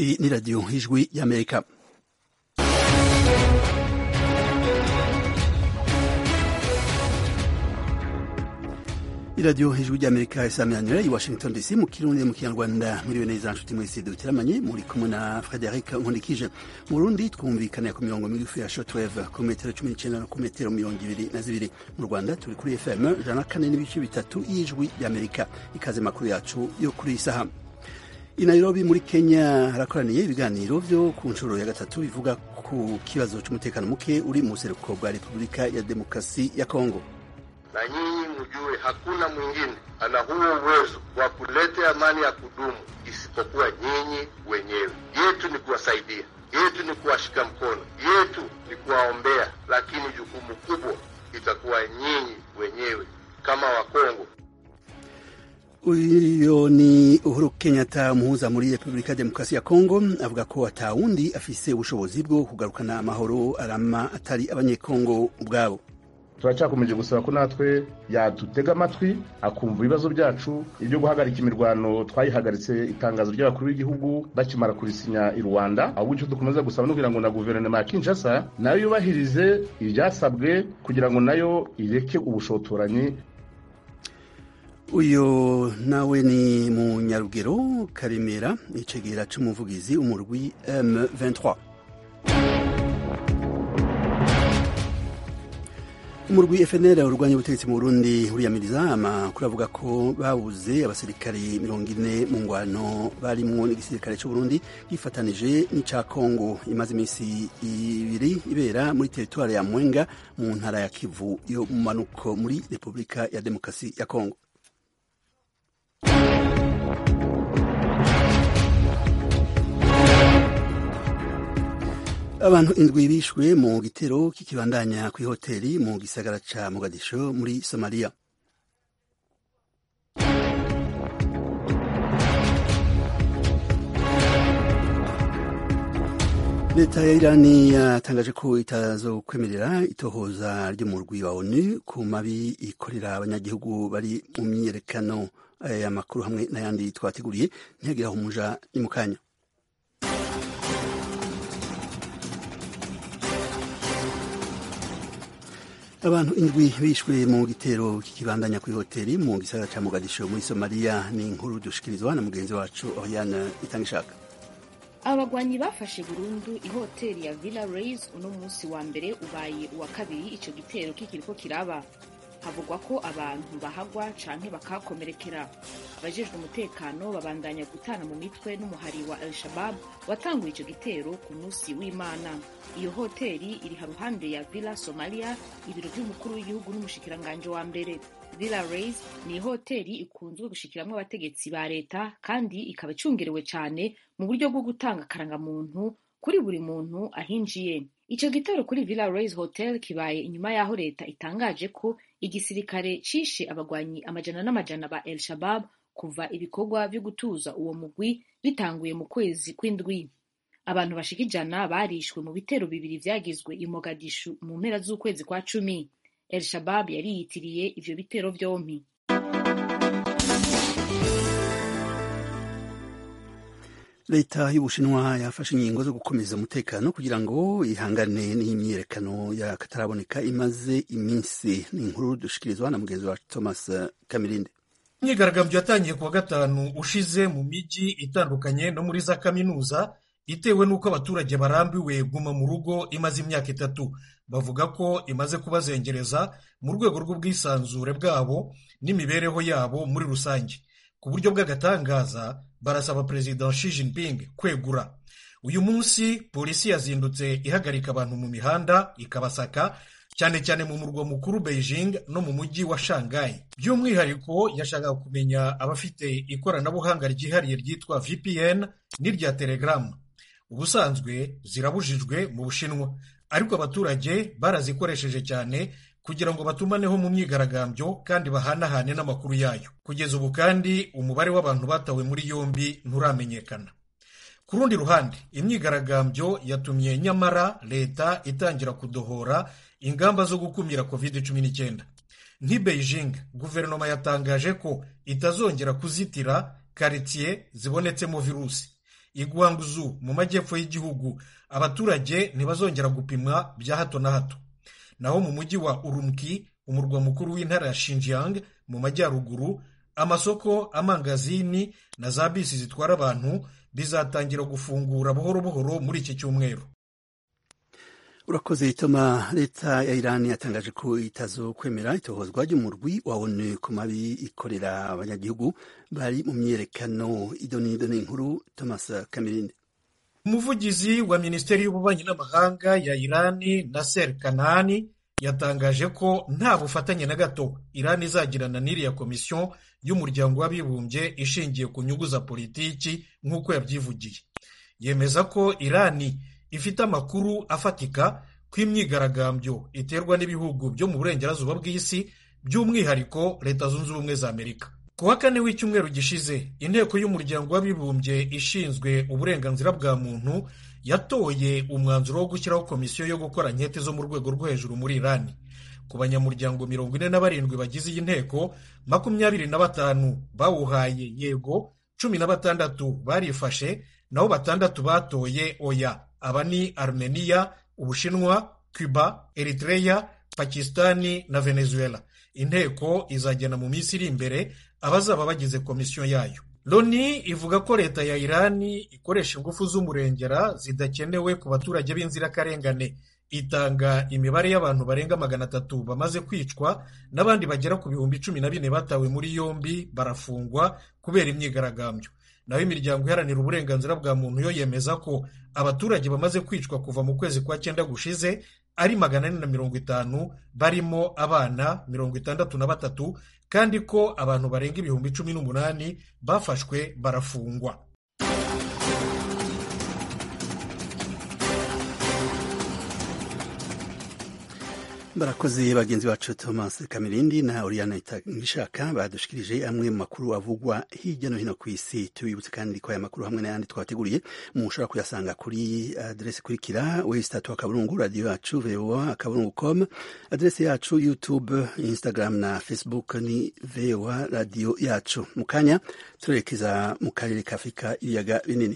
Iyi ni radiyo ijwi y'amerika iradiyo ijwi ry'amerika isamiranyura i washington dc mu kirundi mu kinyarwanda muriwe neza nshuti mwese duteramanye muri kumwe na frederic nkundikije mu burundi twumvikana ku mirongo migufi ya shortwave ku metero cumi n'icenda no ku metero mirongo ibiri na zibiri mu rwanda turi kuri fm ijana na kane n'ibice bitatu y'ijwi ry'amerika ikaze makuru yacu yo kuri iyi saha i nairobi muri kenya harakoraniye ibiganiro vyo ku nshuro ya gatatu bivuga ku kibazo c'umutekano muke uri mu buseruko bwa repubulika ya demokrasi ya kongo na nyinyi mjue hakuna mwingine ana huo uwezo wa kuleta amani ya kudumu isipokuwa nyinyi wenyewe. Yetu ni kuwasaidia, yetu ni kuwashika mkono, yetu ni kuwaombea, lakini jukumu kubwa itakuwa nyinyi wenyewe kama Wakongo. uyo ni uhuru kenyatta umuhuza muri repubulika ya demokarasi ya kongo avuga ko atawundi afise ubushobozi bwo kugarukana amahoro arama atari abanyekongo ubwabo turacyakomeje gusaba ko natwe yadutega amatwi akumva ibibazo byacu ibyo guhagarika imirwano twayihagaritse itangazo ry'abakuru b'igihugu bakimara kurisinya i rwanda ahubwo icyo dukomeza gusaba no kugira ngo na guverinoma ya kinshasa nayo yubahirize ibyasabwe kugira ngo nayo ireke ubushotoranyi uyo nawe ni mu nyarugero karemera icegera c'umuvugizi umurwi m23 umurwi FNL urwanya ubutegetsi mu Burundi uriyamiriza amakuru avuga ko babuze abasirikare mirongo ine mu ngwano barimwo n'igisirikare c'u Burundi gifatanije n'ica Kongo imaze iminsi ibiri ibera muri teritwari ya Mwenga mu ntara ya Kivu yo mu manuko muri Repubulika ya Demokarasi ya Kongo abantu indwi bishwe mu gitero kikibandanya kw'ihoteli mu gisagara ca Mogadisho muri Somalia leta ya irani yatangaje ko itazokwemerera itohoza ry'umurwi wa onu ku mabi ikorera abanyagihugu bari mu myiyerekano aya makuru hamwe n'ayandi twateguriye ntihagire aho umuja ni mu kanya abantu indwi bishwe mu gitero kikibandanya kw'ihoteli mu gisagara ca Mogadisho muri Somalia ni inkuru dushikirizwa na mugenzi wacu Oriane Itangishaka abagwanyi bafashe burundu ihoteli ya Villa Reis uno munsi wa mbere ubaye uwa kabiri ico gitero kikiriko kiraba havugwa ko abantu bahagwa canke bakakomerekera abajejwe umutekano babandanya gutana mu mitwe n'umuhari wa El Shabab watanguye ico gitero ku munsi w'Imana iyo hoteli iri haruhande ya Villa Somalia ibiro vy'umukuru w'igihugu n'umushikiranganje wa mbere Villa Reis ni hoteli ikunzwe gushikiramwo abategetsi ba leta kandi ikaba icungerewe cane mu buryo bwo gutanga akarangamuntu kuri buri muntu ahinjiye ico gitero kuri Villa Reis Hotel kibaye inyuma yaho leta itangaje ko igisirikare cishe abagwanyi amajana n'amajana ba El Shabab kuva ibikorwa vyo gutuza uwo mugwi bitanguye mu kwezi kw'indwi abantu bashika ijana barishwe mu bitero bibiri vyagizwe i Mogadishu mu mpera z'ukwezi kwa cumi El Shabab yariyitiriye ivyo bitero vyompi leta y'ubushinwa yafashe ingingo zo gukomeza umutekano kugira ngo ihangane n'imyiyerekano y'akataraboneka imaze iminsi ni inkuru dushikirizwa na mugenzi wa thomas kamirinde imyigaragambyo yatangiye kuwa gatanu ushize mu mijyi itandukanye no muri za kaminuza itewe n'uko abaturage barambiwe guma mu rugo imaze imyaka itatu bavuga ko imaze kubazengereza mu rwego rw'ubwisanzure bwabo n'imibereho yabo muri rusange ku buryo bw'agatangaza barasaba perezida Xi Jinping kwegura uyu munsi polisi yazindutse ihagarika abantu mu mihanda ikabasaka cyane cyane mu murwa mukuru Beijing no mu mujyi wa Shanghai by'umwihariko yashakaga kumenya abafite ikoranabuhanga ryihariye ryitwa VPN n'irya Telegram ubusanzwe zirabujijwe mu Bushinwa ariko abaturage barazikoresheje cyane kugira ngo batumaneho mu myigaragambyo kandi bahanahane n'amakuru yayo kugeza ubu kandi umubare w'abantu batawe muri yombi nturamenyekana ku rundi ruhande imyigaragambyo yatumye nyamara leta itangira kudohora ingamba zo gukumira covid cumi n'icyenda nk'i beijing guverinoma yatangaje ko itazongera kuzitira karitsiye zibonetsemo virusi i Guangzhou mu majyepfo y'igihugu abaturage ntibazongera gupimwa bya hato na hato naho mu mujyi wa urumki umurwa mukuru w'intara ya Xinjiang mu majyaruguru amasoko amangazini na za bisi zitwara abantu bizatangira gufungura buhoro buhoro muri iki cyumweru urakoze ituma leta ya irani yatangaje ko itazokwemera itohozwa ry'umurwi wa onu ku mabi ikorera abanyagihugu bari mu myerekano idonido n'inkuru thomas kamirindi umuvugizi wa minisiteri y'ububanyi n'amahanga ya irani naser kanani yatangaje ko nta bufatanye na gato irani izagirana n'iriya komisiyo y'umuryango w'abibumbye ishingiye ku nyungu za politiki nk'uko yabyivugiye yemeza ko irani ifite amakuru afatika ko imyigaragambyo iterwa n'ibihugu byo mu burengerazuba bw'isi by'umwihariko leta zunze ubumwe za amerika ku wa kane w'icyumweru gishize inteko y'umuryango w'abibumbye ishinzwe uburenganzira bwa muntu yatoye umwanzuro wo gushyiraho komisiyo yo gukora nkete zo mu rwego rwo hejuru muri irani ku banyamuryango mirongo ine na barindwi bagize iyi nteko makumyabiri na batanu bawuhaye yego cumi na batandatu barifashe naho batandatu batoye oya aba ni armenia ubushinwa cuba eritreya pakistani na venezuela inteko izagena mu minsi iri imbere abazaba bagize komisiyo yayo loni ivuga ko leta ya irani ikoresha ingufu z'umurengera zidakenewe ku baturage b'inzirakarengane itanga imibare y'abantu barenga magana atatu bamaze kwicwa n'abandi bagera ku bihumbi cumi na bine batawe muri yombi barafungwa kubera imyigaragambyo naho imiryango iharanira uburenganzira bwa muntu yo yemeza ko abaturage bamaze kwicwa kuva mu kwezi kwa cyenda gushize ari magana ane na mirongo itanu barimo abana mirongo itandatu na batatu kandi ko abantu barenga ibihumbi cumi n'umunani bafashwe barafungwa barakoze bagenzi bacu thomas kamirindi na oriana itangishaka badushikirije amwe mu makuru avugwa hirya no hino ku isi tubibutse kandi ko aya makuru hamwe n'ayandi twateguriye mushobora kuyasanga kuri aderesi ikurikira wesitatu akaburungu radiyo yacu voa akaburungu com aderesi yacu youtube instagram na facebook ni voa radiyo yacu mu kanya turerekeza mu karere ka afurika ibiyaga binini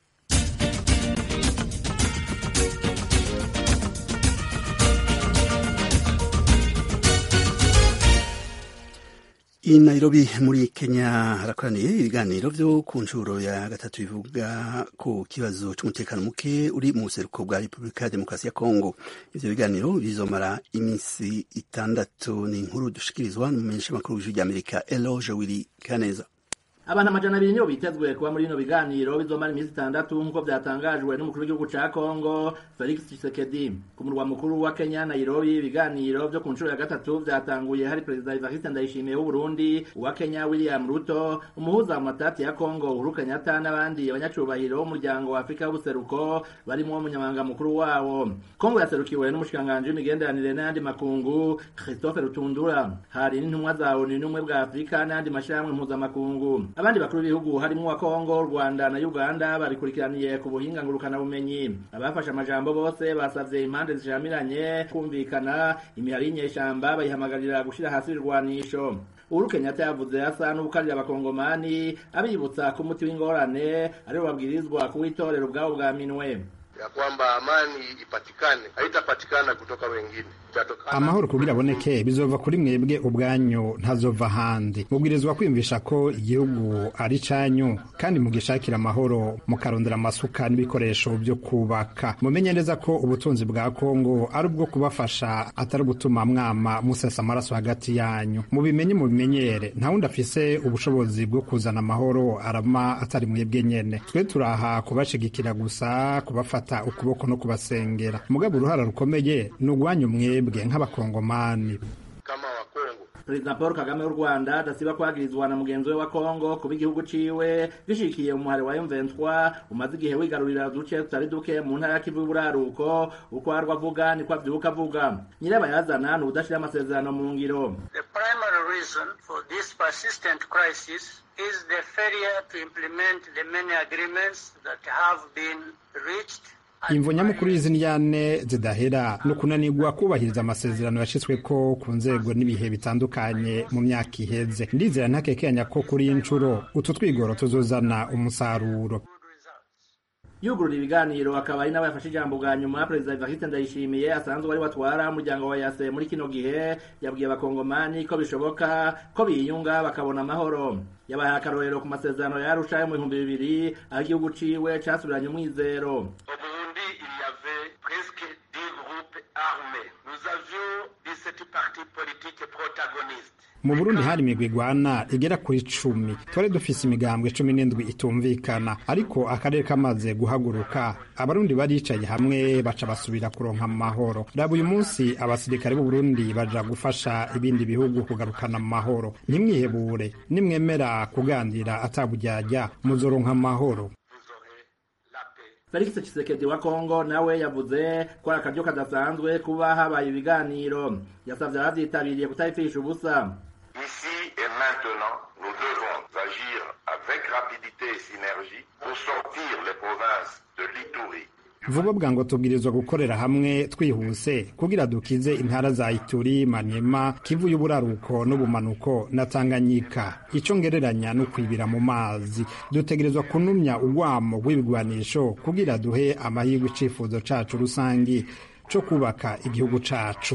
i Nairobi muri Kenya harakoraniye ibiganiro byo ku nshuro ya gatatu bivuga ku kibazo cy'umutekano muke uri mu buseruko bwa Repubulika ya Demokarasi ya Kongo. Ivyo biganiro bizomara iminsi itandatu. Ni inkuru dushikirizwa n'umumenyeshamakuru w'ijwi ry'Amerika Eloge Willy Kaneza. abantu amajana abiri nibo bitezwe kuba muri bino biganiro bizomara iminsi itandatu nk'uko byatangajwe n'umukuru w'igihugu ca kongo felix tshisekedi ku murwa mukuru wa kenya nairobi ibiganiro vyo ku nshuro ya gatatu vyatanguye hari perezida evariste ndayishimiye w'uburundi uwa kenya william ruto umuhuza mu matati ya kongo uhuru kenyatta n'abandi abanyacubahiro b'umuryango wa afurika w'ubuseruko barimwo umunyamabanga mukuru wawo kongo yaserukiwe n'umushikiranganji w'imigenderanire n'ayandi makungu christophe rutundura hari n'intumwa za onu n'ubumwe bwa afurika n'ayandi mashirahamwe mpuzamakungu abandi bakuru b'ibihugu harimo wa Kongo Rwanda na Uganda babikurikiraniye ku buhinga ngurukana bumenyi abafashe amajambo bose basavye impande zishamiranye kumvikana imihari y'inyeshamba bayihamagarira gushira hasi irwanisho Uhuru Kenyatta yavuze asa n'ubukarira abakongomani abibutsa ko umuti w'ingorane ariwo babwirizwa kuwitorera ubwabo bwa minwe ya kwamba amani ipatikane haitapatikana kutoka wengine itatokana amahoro kugira aboneke bizova kuri mwebwe ubwanyu ntazova ahandi mubwirizwa kwiyumvisha ko igihugu ari canyu kandi mugishakira amahoro mukarondera amasuka n'ibikoresho byo kubaka mumenye neza ko ubutunzi bwa kongo ari ubwo kubafasha atari gutuma mwama musesa amaraso hagati yanyu mubimenye mubimenyere nta wundi afise ubushobozi bwo kuzana amahoro arama atari mwebwe nyene twe turaha kubashigikira gusa kubafata ukuboko no kubasengera mugabo uruhara rukomeye ni ugwanyu mwebwe nk'abakongomani kama wakongo perezida paul kagame w'u rwanda adasiba kwagirizwa na mugenzi we wa kongo kuba igihugu ciwe gishikiye umuhari wa m23 umaze igihe wigarurira uduce tutari duke mu ntara ya kivu y'uburaruko uko arwa avuga niko avyuka avuga nyirabayazana ni udashira amasezerano mu ngiro The primary reason for this persistent crisis is the failure to implement the many agreements that have been reached imvo nyamukuru y'izi ndyane zidahera ni ukunanirwa kubahiriza amasezerano yashyizweko ku nzego n'ibihe bitandukanye mu myaka iheze ndizera ntakekenya ko kuri iyi nshuro utu twigoro tuzozana umusaruro yugurura ibiganiro akaba ari nawe yafashe ijambo bwa nyuma perezida evariste ndayishimiye asanzwe ari watwara umuryango wa yase muri kino gihe yabwiye abakongomani ko bishoboka ko biyunga bakabona amahoro yabaye akarorero ku masezerano yarusha yo mu bihumbi bibiri aho igihugu ciwe casubiranye umwizero Au Burundi, il y avait presque 10 groupes armés. Nous avions 17 partis politiques protagonistes. mu burundi hari imigwi igwana igera kuri cumi twari dufise imigambwe cumi n'indwi itumvikana ariko akarere kamaze guhaguruka abarundi baricaye hamwe baca basubira kuronka amahoro raba uyu munsi abasirikare b'uburundi baja gufasha ibindi bihugu kugarukana amahoro ntimwihebure nimwemera kuganira ataburyarya muzoronka amahoro Vous aurez la paix. felix tshisekedi wa kongo nawe yavuze ko ari akaryo kadasanzwe kuba habaye ibiganiro yasavye abavyitabiriye kutabipfisha ubusa Ici et maintenant, nous devons agir avec rapidité et synergie pour sortir les provinces de l'Itourie, vuba bwango tubwirizwa gukorera hamwe twihuse kugira dukize intara za ituri manyema kivu y'uburaruko n'ubumanuko na tanganyika ico ngereranya no kwibira mu mazi dutegerezwa kunumya urwamo rw'ibigwanisho kugira duhe amahirwe icifuzo cacu rusangi co kubaka igihugu cacu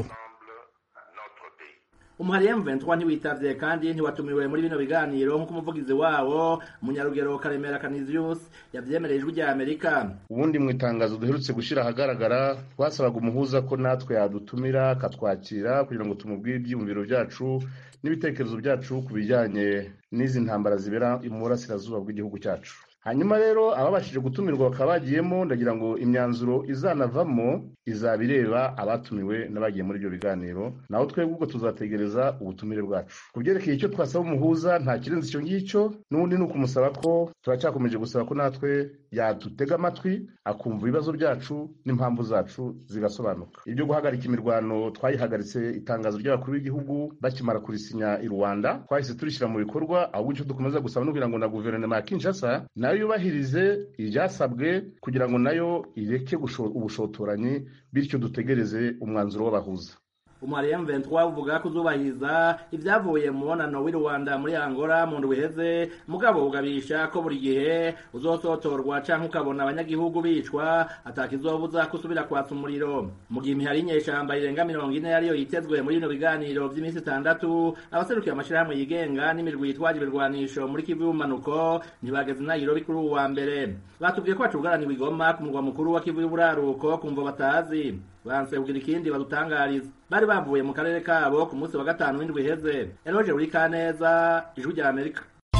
notre pays. umuhari M23 ntiwitavye kandi ntiwatumiwe muri bino biganiro nk'uko umuvugizi wawo munyarugero karemera canisius yavyemereye ijwi rya amerika ubundi mu itangazo duherutse gushyira ahagaragara twasabaga umuhuza ko natwe yadutumira akatwakira kugira ngo tumubwire ibyiyumviro byacu n'ibitekerezo byacu ku bijyanye n'izi ntambara zibera mu burasirazuba bw'igihugu cyacu hanyuma rero ababashije gutumirwa bakaba bagiyemo ndagira ngo imyanzuro izanavamo izaba ireba abatumiwe n'abagiye muri ibyo biganiro naho twebwe ubwo tuzategereza ubutumire bwacu ku byerekeye icyo twasaba umuhuza nta kirenze icyo ngicyo n'ubundi ni ukumusaba ko turacyakomeje gusaba ko natwe yadutega amatwi akumva ibibazo byacu n'impamvu zacu zigasobanuka ibyo guhagarika imirwano twayihagaritse itangazo ry'abakuru b'igihugu bakimara kurisinya i rwanda twahise turishyira mu bikorwa ahubwo icyo dukomeza gusaba no kugira ngo na guverinoma ya kinshasa nayo yubahirize ibyasabwe kugira ngo nayo ireke gusho- ubushotoranyi bityo dutegereze umwanzuro w'abahuza umuhari M23 uvuga ko uzubahiriza ibyavuye mu mubonano w'i Rwanda muri Angola mu ndwi iheze mugabo ugabisha ko buri gihe uzosotorwa canke ukabona abanyagihugu bicwa atakizobuza kusubira kwatsa umuriro mu gihe imihari inyeshamba irenga mirongo ine yariyo yitezwe muri bino biganiro vy'iminsi itandatu abaserukiye amashirahamwe yigenga n'imirwi yitwaje ibirwanisho muri Kivu y'ubumanuko ntibageze i Nairobi kuri uwu wa mbere batubwiye ko bacugaraniwe i Goma ku murwa mukuru wa Kivu y'uburaruko kumva batazi banse kugira ikindi badutangariza bari bavuye mu karere kabo ku munsi wa gatanu w'indwi iheze eloge buri kaneza ijwi rya amerika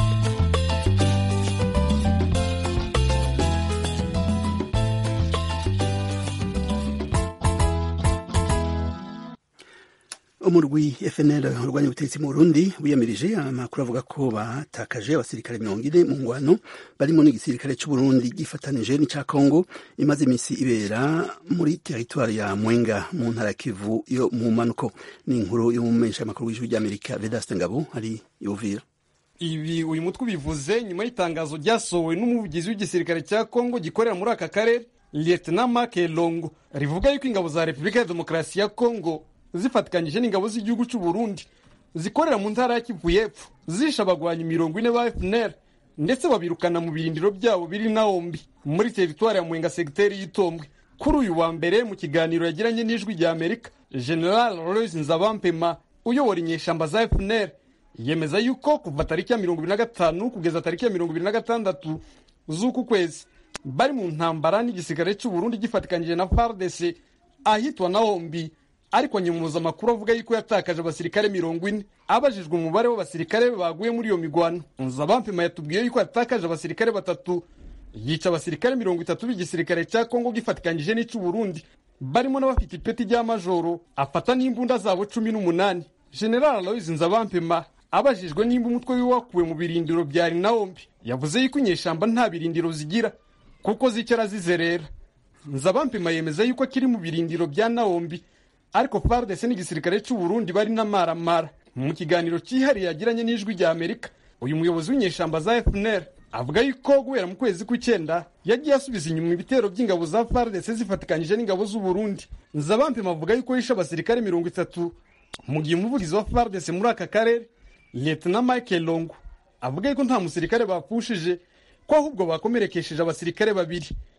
umurwi FNL urwanya ubutegetsi mu Burundi wiyamirije amakuru avuga ko batakaje abasirikare mirongo ine mu ngwano barimo n'igisirikare cy'u Burundi gifatanije n'icya Congo imaze iminsi ibera muri teritwari ya Mwenga mu ntara ya Kivu yo mu manuko ni inkuru y'umumenyesha amakuru w'ijwi ry'Amerika Vedaste Ngabo ari Uvira ibi uyu mutwe ubivuze nyuma y'itangazo ryasohowe n'umuvugizi w'igisirikare cya kongo gikorera muri aka karere lieutenant mark longo rivuga yuko ingabo za repubulika ya demokarasi ya kongo zifatikanyije n'ingabo z'igihugu cy'u burundi zikorera mu ntara ya kivu y'epfo zishe abagwanyi mirongo ine ba fpr ndetse babirukana mu birindiro byabo biri naombi muri teritwari ya mwenga segiteri y'itombwe kuri uyu wa mbere mu kiganiro yagiranye n'ijwi rya amerika general royce nzabampema uyobora inyeshamba za fpr yemeza yuko kuva tariki ya mirongo ibiri na gatanu kugeza tariki ya mirongo ibiri na gatandatu z'uku kwezi bari mu ntambara n'igisirikare cy'u Burundi gifatikanyije na FARDC ahitwa Naombi ariko nyemuza amakuru avuga yuko yatakaje abasirikare mirongo ine abajijwe umubare w'abasirikare baguye muri iyo migwano Nzabampema yatubwiye yuko yatakaje abasirikare batatu yica abasirikare mirongo itatu b'igisirikare cya Kongo gifatikanyije n'icy'u Burundi barimo n'abafite ipeti rya majoro afata n'imbunda zabo cumi n'umunani General Aloys Nzabampema abajijwe nimba umutwe wiwe wakuwe mu birindiro bya Naombi yavuze yuko inyeshamba nta birindiro zigira kuko zicara zizerera Nzabampema yemeza yuko akiri mu birindiro bya Naombi ariko FARDC n'igisirikare cy'u Burundi bari n'amaramara mu kiganiro cyihariye yagiranye n'ijwi rya Amerika uyu muyobozi w'inyeshamba za FNL avuga yuko guhera mu kwezi kw'icyenda yagiye asubiza inyuma ibitero by'ingabo za FARDC zifatikanyije n'ingabo z'u Burundi Nzabampema avuga yuko yishe abasirikare mirongo itatu mu gihe umuvugizi wa FARDC muri aka karere Lieutenant Michael Longo avuga yuko nta musirikare bapfushije ko ahubwo bakomerekesheje abasirikare babiri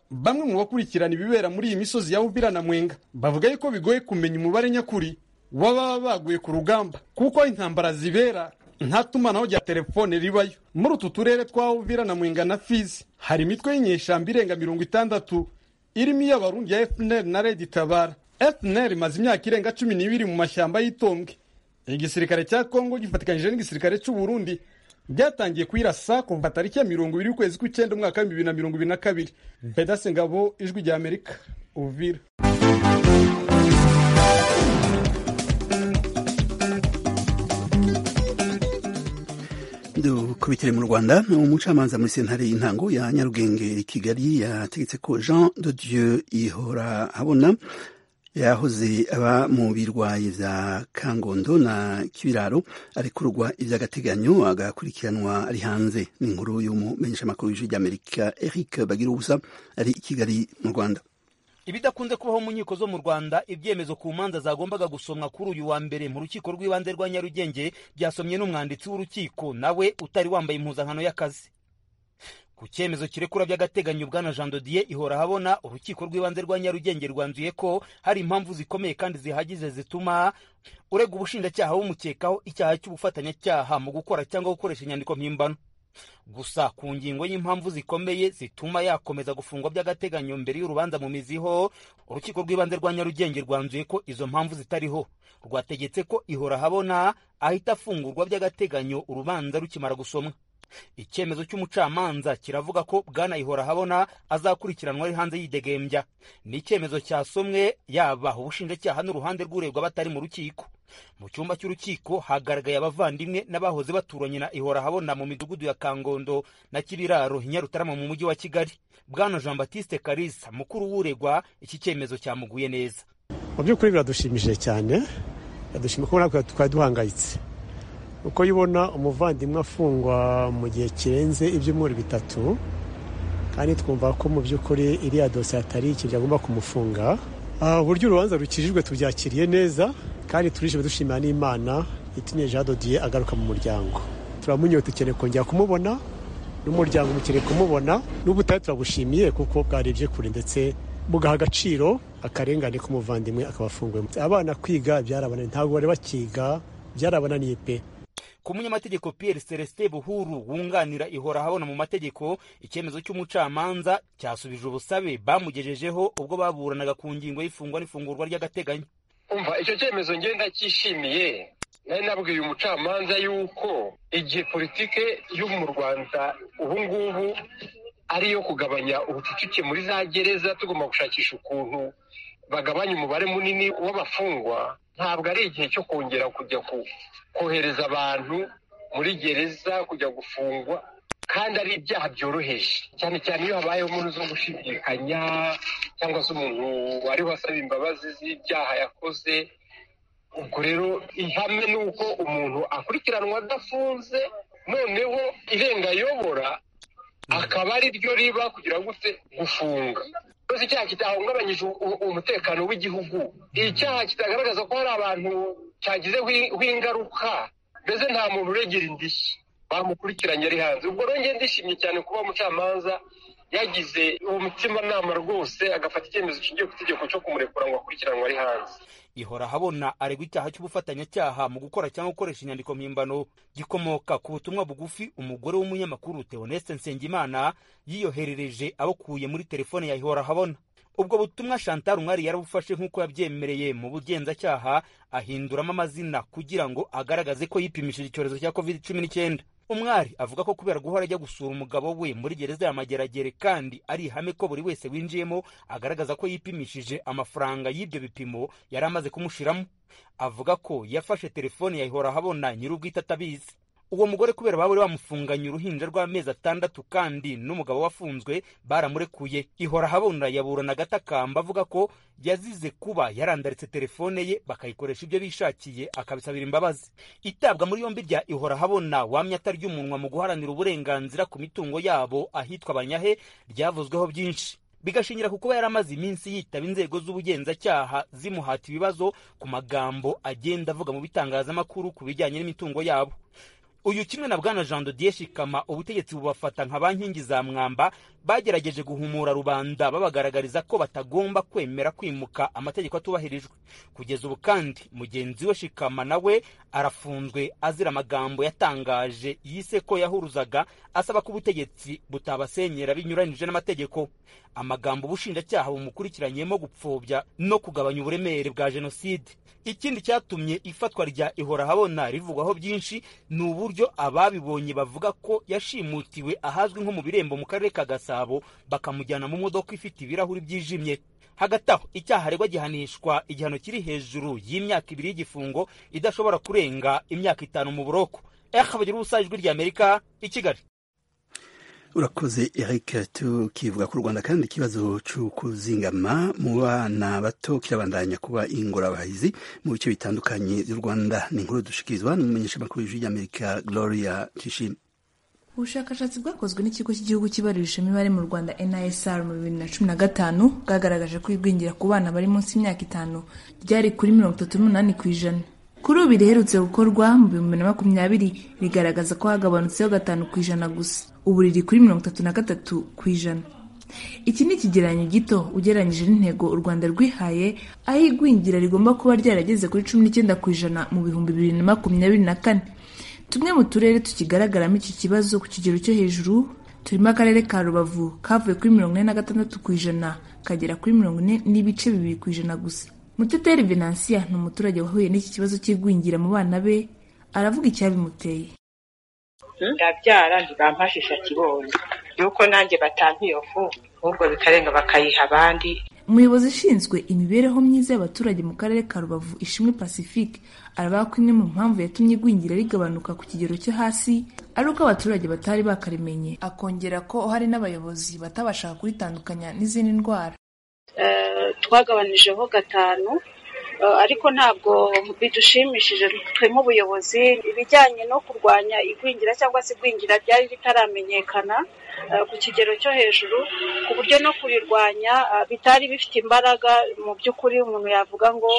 bamwe mu bakurikirana ibibera muri iyi misozi ya uvira na mwenga bavuga yuko bigoye kumenya umubare nyakuri w'ababa baguye ku rugamba kuko aho intambara zibera nta tumanaho rya telefone ribayo muri utu turere twa uvira na mwenga na fizi hari imitwe y'inyeshamba irenga mirongo itandatu irimo iy'abarundi ya fnr na redi tabara fnr imaze imyaka irenga cumi n'ibiri mu mashyamba y'itombwe igisirikare cya kongo gifatikanyije n'igisirikare cy'u burundi byatangiye kuyirasa kuva tariki ya mirongo ibiri y'ukwezi kw'icyenda umwaka w'ibihumbi bibiri na mirongo ibiri na kabiri bedase ngabo ijwi rya amerika uvira dukubitire mu rwanda umucamanza muri sentare y'intango ya nyarugenge kigali yategetse ko jean de dieu ihora habona yahoze aba mu birwayi vya kangondo na kibiraro arekurwa ivy'agateganyo agakurikiranwa ari hanze ni inkuru y'umumenyeshamakuru w'ijwi ry'amerika eric bagira ubusa ari i kigali mu rwanda ibidakunze kubaho mu nkiko zo mu rwanda ibyemezo ku manza zagombaga gusomwa kuri uyu wa mbere mu rukiko rw'ibanze rwa nyarugenge byasomye n'umwanditsi w'urukiko nawe utari wambaye impuzankano y'akazi ku cyemezo kirekura by'agateganyo bwana jean dodier ihora habona urukiko rw'ibanze rwa nyarugenge rwanzuye ko hari impamvu zikomeye kandi zihagije zituma urega ubushinjacyaha bumukekaho icyaha cy'ubufatanyacyaha mu gukora cyangwa gukoresha inyandiko mpimbano gusa ku ngingo y'impamvu zikomeye zituma yakomeza gufungwa by'agateganyo mbere y'urubanza mu miziho urukiko rw'ibanze rwa nyarugenge rwanzuye ko izo mpamvu zitariho rwategetse ko ihora habona ahita afungurwa by'agateganyo urubanza rukimara gusomwa icyemezo cy'umucamanza kiravuga ko bwana ihora habona azakurikiranwa ari hanze yidegembya ni icyemezo cyasomwe yaba ubushinjacyaha n'uruhande rw'uregwa batari mu rukiko mu cyumba cy'urukiko hagaragaye abavandimwe n'abahoze baturanye na ihora habona mu midugudu ya kangondo na kibiraro nyarutarama mu mujyi wa kigali bwana jean batiste karisa mukuru w'uregwa iki cyemezo cyamuguye neza mu by'ukuri biradushimishije cyane biradushimishije kuko natwe twari duhangayitse uko ubona umuvandimwe afungwa mu gihe kirenze ibyumweru bitatu kandi twumva ko mu by'ukuri iriya dosiye atari ikintu agomba kumufunga uburyo urubanza rukijijwe tubyakiriye neza kandi turishimye dushimira n'imana itumye jean dodiye agaruka mu muryango turamunyoye dukeneye kongera kumubona n'umuryango mukeneye kumubona n'ubu utari turabushimiye kuko bwarebye kure ndetse bugaha agaciro akarengane k'umuvandimwe akaba afunguwe abana kwiga byarabananiye ntabwo bari bakiga byarabananiye pe ku munyamategeko Pierre Celestin Buhuru wunganira ihora habona mu mategeko icyemezo cy'umucamanza cyasubije ubusabe bamugejejeho ubwo baburanaga ku ngingo y'ifungwa n'ifungurwa ry'agateganyo umva icyo cyemezo ngenda cyishimiye nari nabwiye umucamanza yuko igihe politike yo mu rwanda ubu ngubu ari iyo kugabanya ubucucike muri za gereza tugomba gushakisha ukuntu bagabanya umubare munini w'abafungwa ntabwo ari igihe cyo kongera kujya kohereza abantu muri gereza kujya gufungwa kandi ari ibyaha byoroheje cyane cyane iyo habayeho umuntu zo gushidikanya cyangwa se umuntu wari wasaba imbabazi z'ibyaha yakoze ubwo rero ihame ni uko umuntu akurikiranwa adafunze noneho irengayobora akaba ari ryo riba kugira gute gufunga rwose icyaha kitahungabanyije umutekano w'igihugu icyaha kitagaragaza ko hari abantu cyagizeho ingaruka mbese nta muntu uregera indishyi bamukurikiranye ari hanze ubwo rero ndishimye cyane kuba umucamanza yagize uwo mutimanama rwose agafata icyemezo kishingiye ku itegeko cyo kumurekura ngo akurikiranwe ari hanze ihora habona aregwa icyaha cy'ubufatanyacyaha mu gukora cyangwa gukoresha inyandiko mpimbano gikomoka ku butumwa bugufi umugore w'umunyamakuru Theoneste Nsengimana yiyoherereje abukuye muri telefone ya ihora habona ubwo butumwa Chantal Umwari yarabufashe nk'uko yabyemereye mu bugenzacyaha ahinduramo amazina kugira ngo agaragaze ko yipimishije icyorezo cya covid cumi n'icyenda umwari avuga ko kubera guhora ajya gusura umugabo we muri gereza ya mageragere kandi ari ihame ko buri wese winjiyemo agaragaza ko yipimishije amafaranga y'ibyo bipimo yari amaze kumushiramo avuga ko yafashe telefone yayihora ahabona nyir'ubwite atabizi uwo mugore kubera baba bamufunganye uruhinja rw'amezi atandatu kandi n'umugabo wafunzwe baramurekuye ihora habona yaburana agatakamba avuga ko yazize kuba yarandaritse telefone ye bakayikoresha ibyo bishakiye akabisabira imbabazi itabwa muri yombi rya ihora habona wamye atarya umunwa mu guharanira uburenganzira ku mitungo yabo ahitwa abanyahe ryavuzweho byinshi bigashingira ku kuba yaramaze iminsi yitaba inzego z'ubugenzacyaha zimuhata ibibazo ku magambo agenda avuga mu bitangazamakuru ku bijyanye n'imitungo yabo uyu kimwe na bwana jean dodier shikama ubutegetsi bubafata nka ba nkingi za mwamba bagerageje guhumura rubanda babagaragariza ko batagomba kwemera kwimuka amategeko atubahirijwe kugeza ubu kandi mugenzi we shikama nawe arafunzwe azira amagambo yatangaje yise ko yahuruzaga asaba ko ubutegetsi butabasenyera binyuranyije n'amategeko amagambo ubushinjacyaha bumukurikiranyemo gupfobya no kugabanya uburemere bwa jenoside ikindi cyatumye ifatwa rya ihorahabona rivugwaho byinshi ni uburyo ababibonye bavuga ko yashimutiwe ahazwi nko mu birembo mu karere ka gasabo bakamujyana mu modoka ifite ibirahuri byijimye hagati aho icyaha aregwa gihanishwa igihano kiri hejuru y'imyaka ibiri y'igifungo idashobora kurenga imyaka itanu mu buroko eha bagira ubusa ijwi rya amerika i kigali urakoze eric tukivuga ku rwanda kandi ikibazo cyo kuzingama mu bana bato kirabandanya kuba ingorabahizi mu bice bitandukanye by'u rwanda ni inkuru dushikirizwa n'umumenyeshamakuru w'ijwi ry'amerika gloria tishim ubushakashatsi bwakozwe n'ikigo cy'igihugu kibarurisha imibare mu rwanda nisr mu bibiri na cumi na gatanu bwagaragaje ko igwingira ku bana bari munsi y'imyaka itanu ryari kuri mirongo itatu n'umunani ku ijana kuri ubu riherutse gukorwa mu bihumbi na makumyabiri rigaragaza ko hagabanutseho gatanu ku ijana gusa ubu riri kuri mirongo itatu na gatatu ku ijana iki ni ikigereranyo gito ugereranyije n'intego u rwanda rwihaye aho igwingira rigomba kuba ryarageze kuri cumi n'icyenda ku ijana mu bihumbi bibiri na makumyabiri na kane tumwe mu turere tukigaragaramo iki kibazo ku kigero cyo hejuru turimo akarere ka rubavu kavuye kuri mirongo ine na gatandatu ku ijana kagera kuri mirongo ine n'ibice bibiri ku ijana gusa muteteri venansiya ni umuturage wahuye n'iki kibazo cy'igwingira mu bana be aravuga icyabimuteye ndabyara ntibampashisha kibonye yuko nanjye batampa iyo fu ahubwo bikarenga bakayiha abandi umuyobozi ushinzwe imibereho myiza y'abaturage mu karere ka rubavu ishimwe pacifique aravuga ko imwe mu mpamvu yatumye igwingira rigabanuka ku kigero cyo hasi ari uko abaturage batari bakarimenye akongera ko hari n'abayobozi batabashaga kuritandukanya n'izindi ndwara twagabanijeho gatanu ariko ntabwo bidushimishije twe nk'ubuyobozi ibijyanye no kurwanya igwingira cyangwa se igwingira ryari ritaramenyekana ku kigero cyo hejuru ku buryo no kurirwanya bitari bifite imbaraga mu by'ukuri umuntu yavuga ngo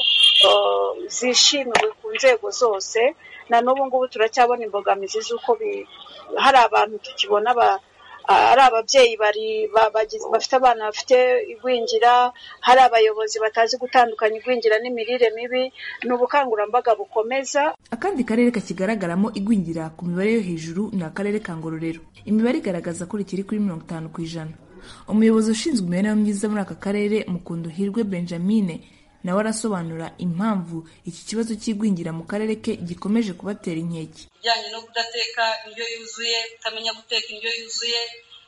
zishimiwe ku nzego zose na n'ubu ngubu turacyabona imbogamizi z'uko hari abantu tukibona ari ababyeyi bafite abana bafite igwingira hari abayobozi batazi gutandukanya igwingira n'imirire mibi ni ubukangurambaga bukomeza akandi karere kakigaragaramo igwingira ku mibare yo hejuru ni akarere ka ngororero imibare igaragaza ko rikiri kuri mirongo itanu ku ijana umuyobozi ushinzwe imibereho myiza muri aka karere mukundu hirwe benjamine nawe arasobanura impamvu iki kibazo cy'igwingira mu karere ke gikomeje kubatera inkeke ibijyanye no kudateka indyo yuzuye kutamenya guteka indyo yuzuye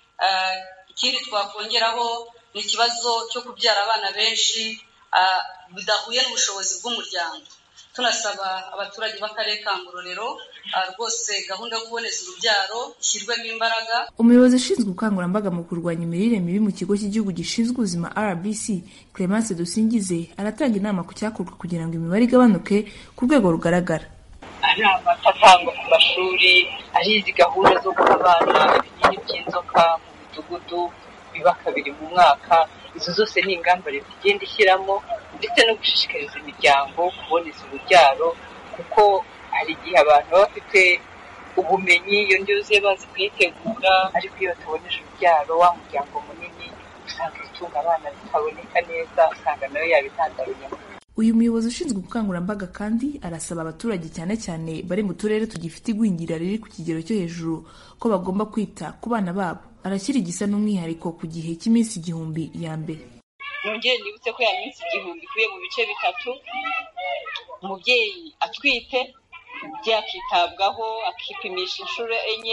ikindi twakongeraho ni ikibazo cyo kubyara abana benshi bidahuye n'ubushobozi bw'umuryango tunasaba abaturage b'akarere ka ngororero rwose gahunda yo kuboneza urubyaro ishyirwemo imbaraga umuyobozi ushinzwe ubukangurambaga mu kurwanya imirire mibi mu kigo cy'igihugu gishinzwe ubuzima rbc clemence dusingize aratanga inama ku cyakorwa kugira ngo imibare igabanuke ku rwego rugaragara ari amata atangwa ku mashuri ari izi gahunda zo guha abana ibinini by'inzoka mu midugudu biba kabiri mu mwaka izo zose ni ingamba leta igenda ishyiramo ndetse no gushishikariza imiryango kuboneza urubyaro kuko hari igihe abantu baba bafite ubumenyi iyo ndyo yuzuye bazi kuyitegura ariko iyo bataboneje urubyaro wa muryango munini usanga ibitunga abana bitaboneka neza usanga nayo yabitandaruye uyu muyobozi ushinzwe ubukangurambaga kandi arasaba abaturage cyane cyane bari mu turere tugifite igwingira riri ku kigero cyo hejuru ko bagomba kwita ku bana babo arashyira igisa n'umwihariko ku gihe cy'iminsi igihumbi ya mbere nongere nibutse ko ya minsi igihumbi ikubiye mu bice bitatu umubyeyi atwite umubyeyi akitabwaho akipimisha inshuro enye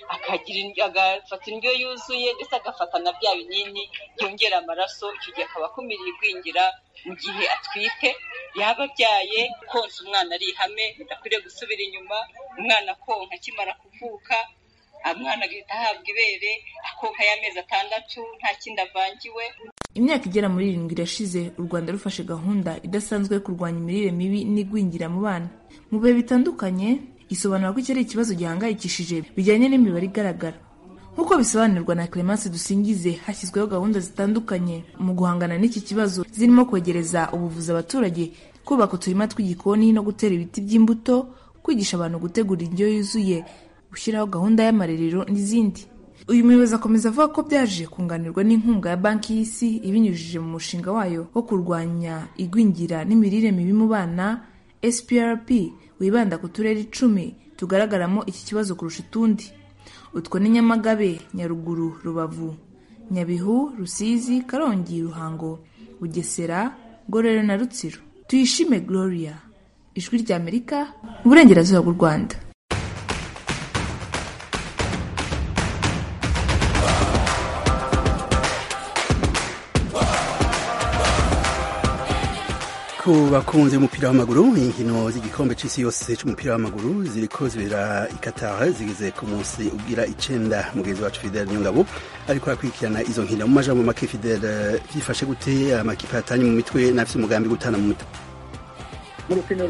agafata indyo yuzuye ndetse agafata na bya binini byongera amaraso icyo gihe akaba akumiriye igwingira mu gihe atwite yaba abyaye konsa umwana ari ihame bidakwiriye gusubira inyuma umwana konka akimara kuvuka umwana agahita ahabwa ibere akonka y'amezi atandatu nta kindi avangiwe imyaka igera muri irindwi irashize u rwanda rufashe gahunda idasanzwe yo kurwanya imirire mibi n'igwingira mu bana mu bihe bitandukanye isobanura ko iki ari ikibazo gihangayikishije bijyanye n'imibare igaragara nk'uko bisobanurwa na clemence dusingize hashyizweho gahunda zitandukanye mu guhangana n'iki kibazo zirimo kwegereza ubuvuzi abaturage kubaka uturima tw'igikoni no gutera ibiti by'imbuto kwigisha abantu gutegura indyo yuzuye gushyiraho gahunda y'amarerero n'izindi uyu muyobozi akomeza avuga ko byaje kunganirwa n'inkunga ya banki y'isi ibinyujije mu mushinga wayo wo kurwanya igwingira n'imirire mibi mu bana sprp wibanda ku turere icumi tugaragaramo iki kibazo kurusha utundi utwo ni nyamagabe nyaruguru rubavu nyabihu rusizi karongi ruhango bugesera ngororero na rutsiro tuyishime gloria ijwi ry'amerika mu burengerazuba bw'u rwanda ku bakunzi b'umupira w'amaguru inkino z'igikombe c'isi yose c'umupira w'amaguru ziriko zibera i Qatar zigeze ku munsi ubwira icenda mugenzi wacu Fidel Nyungabo ariko akurikirana izo nkino mu majambo make Fidel vyifashe gute amakipe atanye mu mitwe n'afise umugambi gutana mu mitwe mu rukino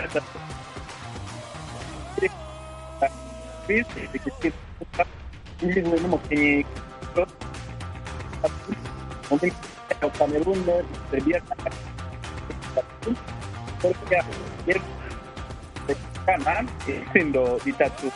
ngizwe n'umukinnyi mu Cameroon Serbia Turkiya yerekana ibitsindo bitatu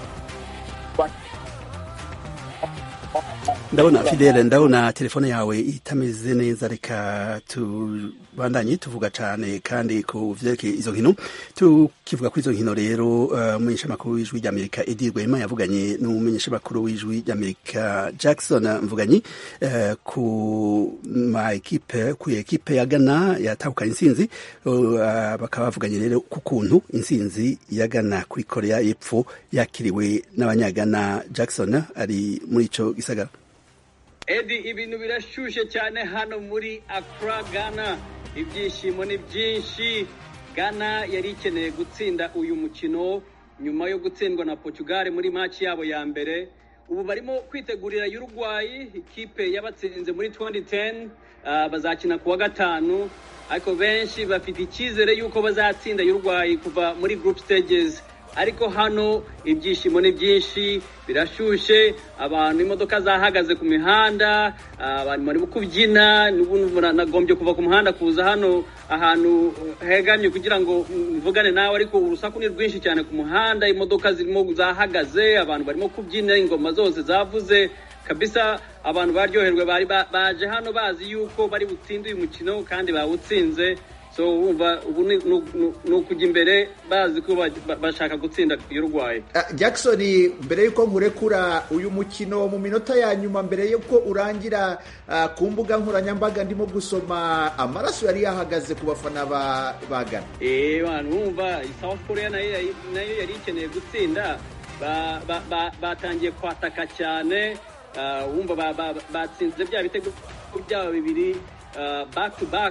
ndabona fidele ndabona telefone yawe itameze neza reka tubandanye tuvuga cyane kandi ku vyerekeye izo nkino tukivuga kuri izo nkino rero umumenyeshamakuru uh, w'ijwi ry'amerika edi rwema yavuganye n'umumenyeshamakuru w'ijwi ry'amerika jackson mvuganyi uh, ku ma ekipe ku ekipe ya ghana yatahukanye intsinzi uh, bakaba bavuganye rero ku kuntu intsinzi ya ghana kuri korea y'epfo yakiriwe n'abanyagana jackson ari muri ico gisagara edi ibintu birashushe cyane hano muri Accra Ghana ibyishimo ni byinshi Ghana yari ikeneye gutsinda uyu mukino nyuma yo gutsindwa na Portugal muri match yabo ya mbere ubu barimo kwitegurira Uruguay ikipe yabatsinze muri 2010 uh, bazakina kuwa gatanu ariko benshi bafite icyizere yuko bazatsinda Uruguay kuva muri group stages ariko hano ibyishimo ni byinshi birashushe abantu imodoka zahagaze ku mihanda abantu barimo kubyina nagombye kuva ku muhanda kuza hano ahantu hegamye kugira ngo mvugane nawe ariko urusaku ni rwinshi cyane ku muhanda imodoka zirimo zahagaze abantu barimo kubyina ingoma zose zavuze kabisa abantu baryoherwe bari baje hano bazi yuko bari butsinde uyu mukino kandi bawutsinze so wumva ubu ni ukujya imbere bazi ko bashaka gutsinda Uruguay Jackson mbere y'uko nkurekura uyu mukino mu minota ya nyuma mbere y'uko urangira ku mbuga nkoranyambaga ndimo gusoma amaraso yari yahagaze ku bafana ba Ghana eh bantu wumva South Korea nayo yari ikeneye gutsinda batangiye kwataka cyane wumva batsinze bya bitego byabo bibiri back to back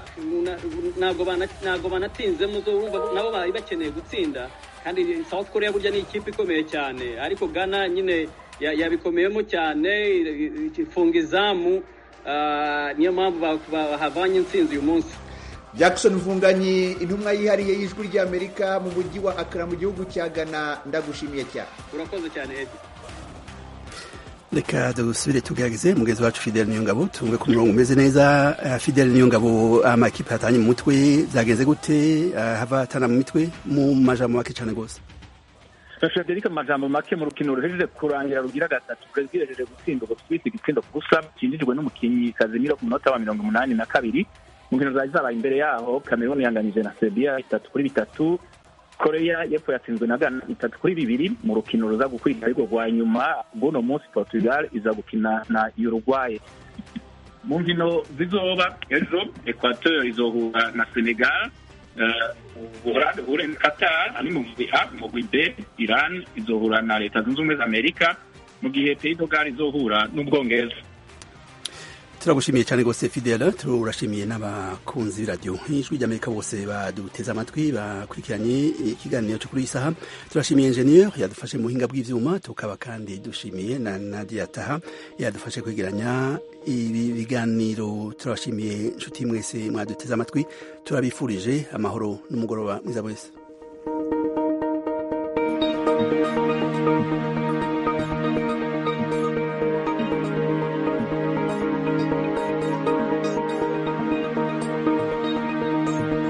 ntabwo banatinzemo nabo bari bakeneye gutsinda kandi South Korea burya ni ikipe ikomeye cyane ariko Ghana nyine yabikomeyemo cyane ifunga izamu niyo mpamvu bahavanye intsinzi uyu munsi Jackson Mvunganyi intumwa yihariye y'ijwi ry'Amerika mu mujyi wa Accra mu gihugu cya Ghana ndagushimiye cyane urakoze cyane Eddie reka dusubire tugerageze mugenzi wacu Fidel Niyongabo tumve ku murongo umeze neza uh, Fidel Niyongabo amakipe atanye mu mutwe zagenze gute uh, hava atana mu mitwe mu majambo make cyane gose Frederic amajambo make mu rukino ruhejeje kurangira rugira gatatu Brazil yaje gutsinda ubwo twise igitsindo gusa kinjijwe n'umukinyi Casemiro ku munota wa mirongo umunani na kabiri mu nkino zari zabaye imbere yaho Cameroon yanganije na Serbia bitatu kuri bitatu koreya y'epfo yatsinzwe na ghana bitatu kuri bibiri mu rukino ruza gukurikira ariko rwa nyuma bw'uno munsi portugal iza gukina na uruguay mu nkino zizoba ejo equateur izohura na senegal ubuholande buhure na qatar ari mu mugwi a mu mugwi b iran izohura na leta zunze ubumwe za amerika mu gihe pays de Galles izohura n'ubwongereza turagushimiye cyane rwose fidela turashimiye n'abakunzi b'iradiyo ijwi ry'amerika bose baduteze amatwi bakurikiranye ikiganiro cyo kuri iyi saha turashimiye enjeniyeri yadufashe mu buhinga bw'ibyuma tukaba kandi dushimiye na nadia taha yadufashe kwegeranya ibi biganiro turabashimiye inshuti mwese mwaduteze amatwi turabifurije amahoro n'umugoroba mwiza wese thank you